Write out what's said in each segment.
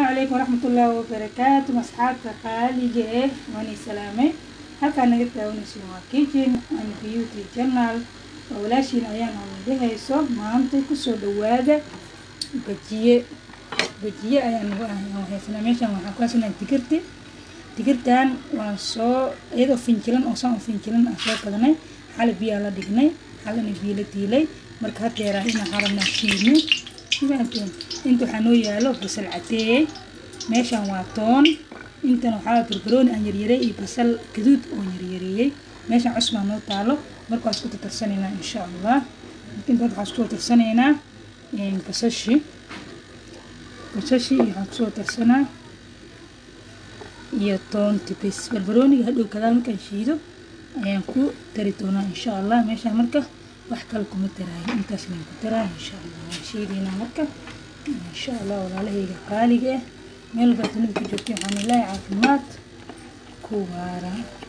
calaykum waraxmatullaahi wabarakaatu asxaabta qaaliga eh waani salaamay halkaa naga daawanayso waa kitchen and beauty journal oo walaashiin ayaan amidahayso maanta kusoo dhawaada bajiye bajiye ayaan haysanaa meeshaan waxaan ku haysanaa digirti digirtan waan soo iyadoo finjilan oo saan u finjilan aan soo gadanay xali biyaa la dhignay xalina biyo la diilay marka hadeeraa inaan harabnaa shiidno inta waxaa noo yaalo basal cadeeye meeshaan waa toon intan waxaa barbarooni aan yaryaray iyo basal gaduud oo yaryareeyey meeshaan cusbaa noo taalo marka waa isku tartarsanaynaa insha allah inta waxaa isku tarsanaynaa basashi basashi iyo waxaan kusoo tarsanaa iyo toonti bis barbarooniga hadhow gadaal markaan shiido ayaan ku tari doonaa insha allah meeshaan marka wax kale kuma daraayo intaas layn ku daraayo insha allah waan shiidaynaa marka insha allah walaalahayga qaaliga ah meel baa dunida ku joogtay waxaan ilaahay caafimaad ku waara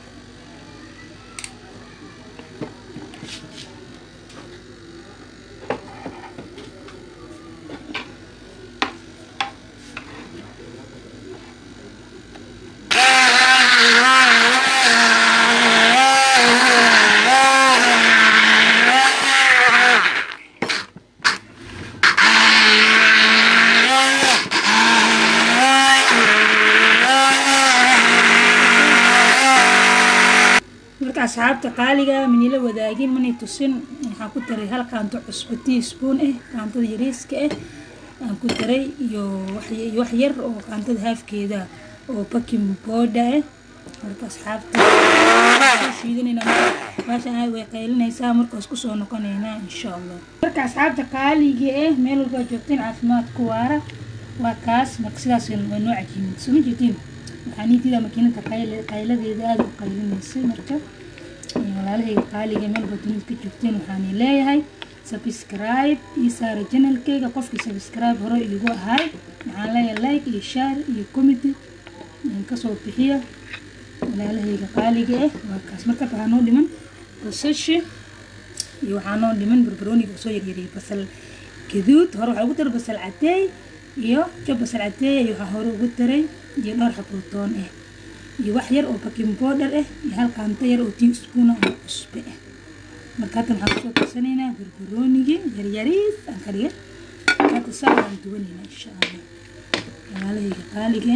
marka asxaabta qaaliga manila wadaagin manay tusin waxaan ku daray hal qaanto cusbo teaspoon ah qaantada yariiska ah aan ku daray iyo wax yar oo qaantada haafkeeda oo baking booda ah marka asxaabta shiidanayna meeshaan way qaylinaysaa markaas kusoo noqonaynaa insha allah marka asxaabta qaaliga ah meel walbaa joogteen caafimaad ku waara waa kaas marka sidaas waa noo cajiimid soo ma jeedin waxaa niintiida makiinada qayladeeda aada u qaylinaysay marka walaalahayga qaaliga meelba dunida ka joogteen waxaana leeyahay subscribe iyo saara janalkeyga qofkii subscribe hore igu ahay waxaan leeyahay like iyo share iyo comedy kasoo bixiya walaalahayga qaaliga ah waa kaas marka waxaa noo dhiman basashi iyo waxaa noo dhiman barbarooniga soo yaryariyay basal gaduud hore waxaa ugu daray basal cadeey iyo job basal cadeey iyo waxaa hore ugu daray iyo dhowr xabootoon ah iyo wax yar oo baking powder ah iyo hal qaanto yar oo teaspoon oo cusbe ah marka hadda waxaan kusoo karsanaynaa barbaroonigii yaryariis aan ka dhigay hadda saa waan duwanaynaa insha allah walaalahayga qaaliga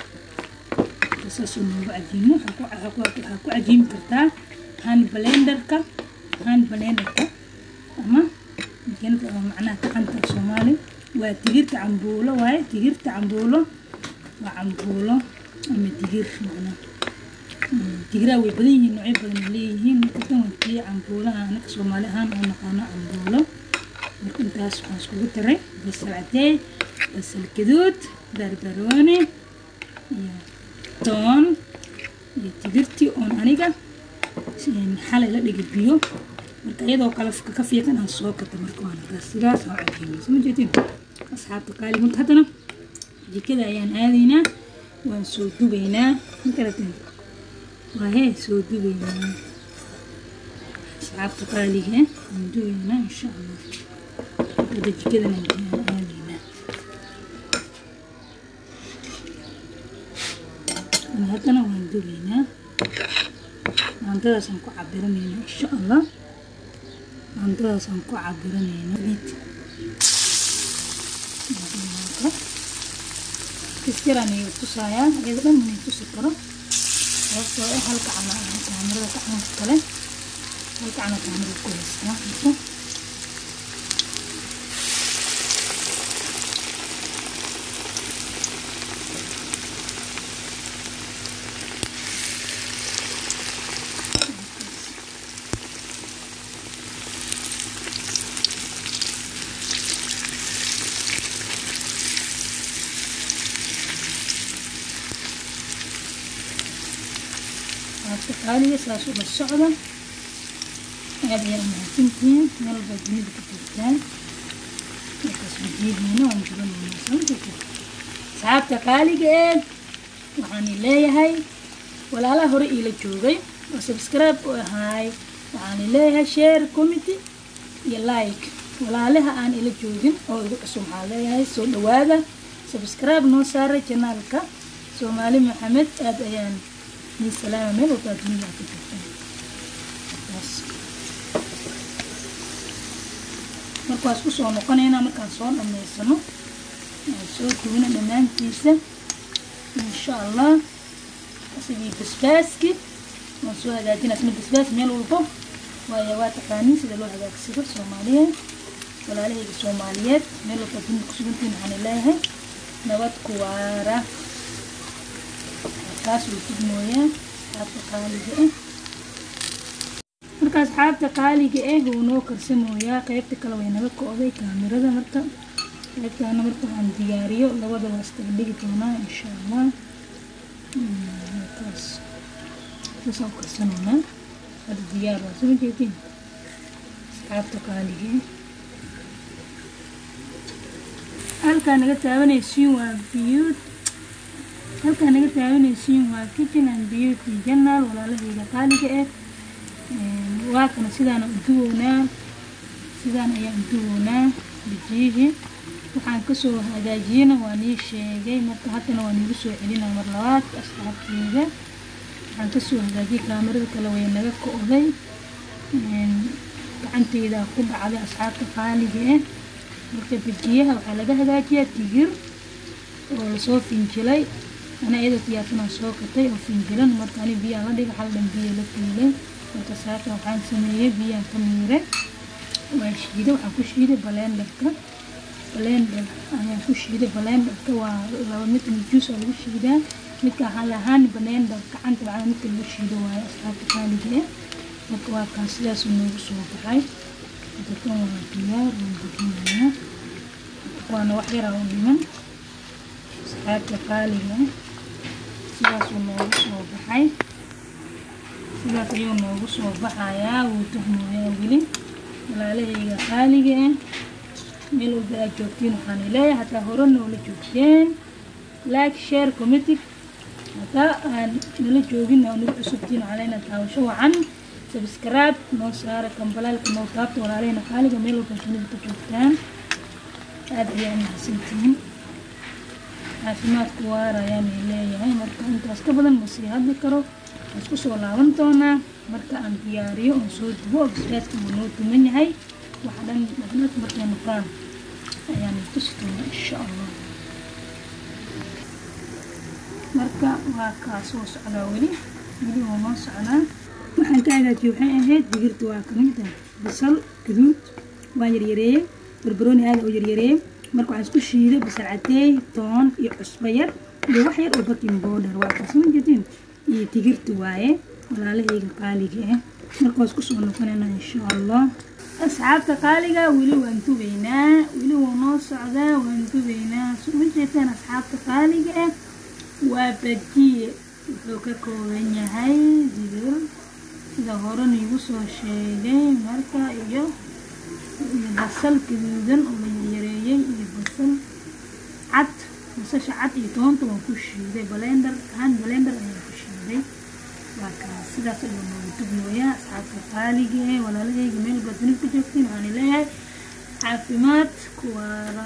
saasoo noogu cajiimo waxaa ku cajiimi kartaa hand blenderka hand blenderka ama makiinada oo macnaha gacanta soomaali waa digirta cambuulo waaye digirta cambuulo waa cambuulo ama digir macnaa digiraa way badan yihiin noocyo badan ay leeyihiin marka tan waa tii cambuulaha anaka soomaali ahaan oo naqaano cambuulo marka intaas waxaan iskugu daray basal cadeey basal gaduud barbarooni iyo toon iyo digirtii oon aniga xalay la dhigi biyo marka iyadoo kale ka fiiqan aan soo gata marka waana taas sidaas aan cajiimay soo ma jeedin asxaabta qaali marka haddana jikada ayaan aadaynaa waan soo dubaynaa makarateen waa hee soo dubaynaa asxaabta qaaliga waan dubaynaa insha allah hadda jikadan aan aadaynaa haddana waan dubaynaa maantadaasaan ku cabiranaynaa insha allah maantadaasaan ku cabiranaynaa kistiraan ayuu tusayaa iyada dhan inay tusi karo sababtoo ah hal gacana kaamirada gacanka kale hal gacana kaamirada ku haystaa marka qaaliga saas uga socda aada ayaa umahadsantihiin meel walbaa dunida ka joogtaan markaas bajeediina waan jibanaynaa samjirta asxaabta qaaliga ee waxaan leeyahay walaalaha hore iila joogay oo subscribe u ahaay waxaan leeyahay share committee iyo like walaalaha aan ila joogin oo igu cusub waxaan leeyahay soo dhawaada subscribe noo saaray janaalka soomaali maxamed aada ayaan nii salaama meel walbaa dunida ka jirtaan markaas kusoo noqonaynaa markaan soo dhameysano aan soo duwina dhammaantiisa insha allah asigii basbaaski waan soo hagaajina asna basbaas meel walbo waayo waa taqaaniin sida loo hagaagsado soomaaliyeed walaalahayga soomaaliyeed meel walba dunida kusugantiin waxaan leeyahay nabad ku waara kaas uu tugmooyaa asxaabta qaaliga ah marka asxaabta qaaliga ah wuu noo karsamooyaa qeybta kale way naga ko-day kaamirada marka qeybtaana marka waxaan diyaariyo labada waa istaga dhigi doonaa insha allah kaas saasaan u karsanoonaa hada diyaar waa soo jeedin asxaabta qaaliga ah halkaa naga taabanaysiin waa biyuud halkaa naga taabanaysiin waa kitchen and beauty journal walaalahayga qaaliga ah waa kana sidaan u duwownaa sidaan ayaan u duwownaa bijiyihii waxaan kasoo hagaajiyena waa nii sheegay marka haddana waa niigu soo celinaa mar labaad asxaabteyda waxaan kasoo hagaajiyay kaamirada kale way naga ko-day gacanteyda ku dhacday asxaabta qaaliga ah marka bijiyaha waxaa laga hagaajiyaa tigir oo lasoo finjilay ana iyadoo diyaarsanaan soo katay oo finjilan marka ani biyaan la dhiga hal dhan biyo la fiilay marka saaka waxaan sameeyey biyaan ka miiray waan shiiday waxaan ku shiiday balenderka balender ayaan ku shiiday balenderka waa laba mid juice oo lagu shiidaa midka waxaan lahaan balender gacanta macnaa midka lagu shiido waayo asxaabta qaaliga ah marka waa kaan sidaas noogu soo baxay kan waa diyaar waan bujinayaa waana wax yaraa u dhiman asxaabta qaaliga ah sidaasuu noogu soo baxay sidaas ayuu noogu soo baxayaa wuu tuhmooyaa weli walaalahayga qaaliga ah meel walba aad joogtiin waxaan leeyahay hataa hore noola joogteen like share committee hataa aan nala joogin oo nagu cusubtiin waxaan leenahay taawasho wacan subscribe noo saara kambalaalka noo taabta walaalahayna qaaliga meel walba dunida ka joogtaan aada ayaa mahadsantihiin caafimaadku waara ayaanay leeyahay marka intaas ka badan ma sii hadli karo waan isku soo laaban doonaa marka aan diyaariyo oon soo dubo oo basbaaska uu noo duman yahay waxa dhan dhaqnad markay noqdaan ayaan tusi doonaa insha allah marka waa kaa soo socdaa weli weli wuu noo socdaa waxaan ka hagaajiye waxay ahayd digirta waa kamida basal gaduud waan yaryareeyey barbarooni aada oo yaryareeyey marka waxaan isku shiiday basal cadeey toon iyo cusbo yar iyo wax yar oo baking border waa kaasma jedin iyo digirta waaye walaalahayga qaaliga ah marka waa isku soo noqonayna insha allah asxaabta qaaliga weli waan dubaynaa weli wuu noo socdaa waan dubaynaa suma jeetaan asxaabta qaaliga ah waa bajiye wuxuu ka kooban yahay digir sida hore niigu soo sheegay marka iyo iyo basal gaduudan oo la yaryareeyey iyo basal cad basasha cad iyo toonta waan ku shiiday balender haan balender ayaan ku shiiday waa kaas sidaas ayuu noogu dubnooyaa asxaabta qaaliga ee walaalahayga meel baad dunida ka joogtiin waxaan leeyahay caafimaad kuwaara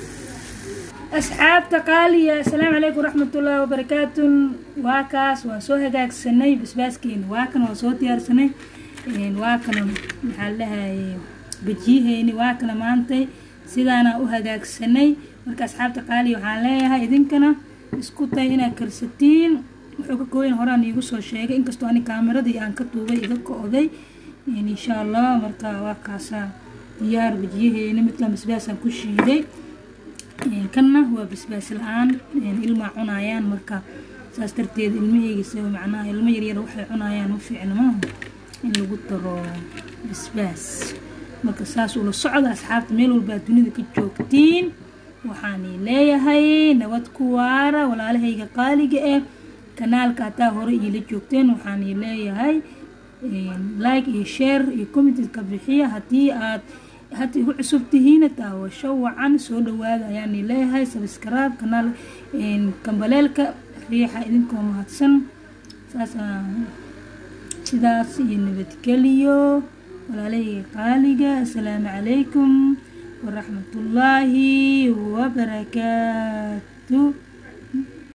asxaabta qaaliya assalaamu calaykum waraxmatullaahi wabarakaatu waa kaas waa soo hagaagsanay basbaaskeena waa kan waa soo diyaarsanay waa kana maxaa la dhahaye bajiyaheeni waa kana maantay sidaana u hagaagsanay marka asxaabta qaaliya waxaan leeyahay idinkana isku tay inaad karsatiin wuxuu ka kooyan horaan iigu soo sheegay inkastoo ani kaamiradii aan ka tuubay iga ko-day insha allah marka waa kaasaa diyaar bajiyaheeni midkaan basbaasaan ku shiiday kanna waa basbaas la-aan ilmaa cunayaan marka saas darteed ilmaheygiisa macnaha ilmo yaryar waxay cunayaan ma fiicna maaha in lagu daro basbaas marka saas ula socda asxaabta meel walbaa dunida ka joogtiin waxaanay leeyahay nabad ku waara walaalahayga qaaliga ah kanaalka hataa hore iila joogteen waxaanay leeyahay like iyo share iyo commentka bixiya haddii aad hadda igu cusub tihiina daawasho wacan soo dhawaada ayaani leeyahay sabskraib kanaal kambaleelka riixa idinkoo mahadsan saas sidaas iyo nabadgeliyo walaalahayga qaaliga assalaamu calaykum waraxmatullaahi wabarakaatu two